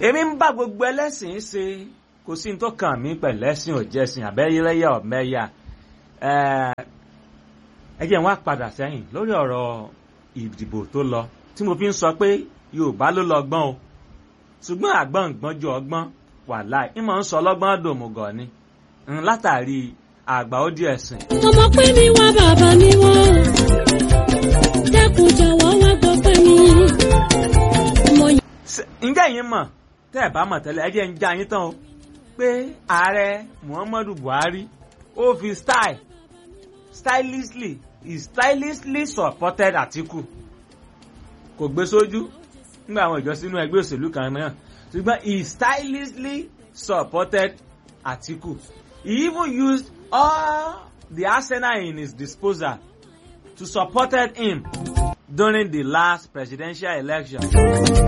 èmi ń bá gbogbo ẹlẹ́sìn ṣe kò sí ní tó kàn mí pẹ̀lú ẹ̀sìn òjẹ́sìn àbẹ́yẹlẹ́yà ọ̀mẹ́yà ẹ jẹ́ n wá padà sẹ́yìn lórí ọ̀rọ̀ ìdìbò tó lọ tí mo fi ń sọ pé Yorùbá ló lọ gbọ́n o ṣùgbọ́n àgbọ̀n gbọ́n ju ọgbọ́n wàláì ìmọ̀ ń sọ ọlọ́gbọ́n dòmùgọ̀ ni látàrí àgbà ó di ẹ̀sìn. ọmọ pé mi wá bàbá mi wọ́n dẹ́kun jọ̀wọ́ wá gbọ́ pé mi. ọmọ yìí. ǹjẹ́ yín mọ̀ tẹ́ ẹ̀ bá mọ̀ tẹ́lẹ̀ ẹ jẹ́ ń já yín tán o pé ààrẹ Muhammadu Buhari ó fi style stylishly he stylishly supported Atiku kò gbé sójú nígbà àwọn ìjọ sínú ẹgbẹ́ òṣèlú kan náà ṣùgbọ́n he stylishly supported Atiku he even used all the arsenal in his disposal to support him during the last presidential election.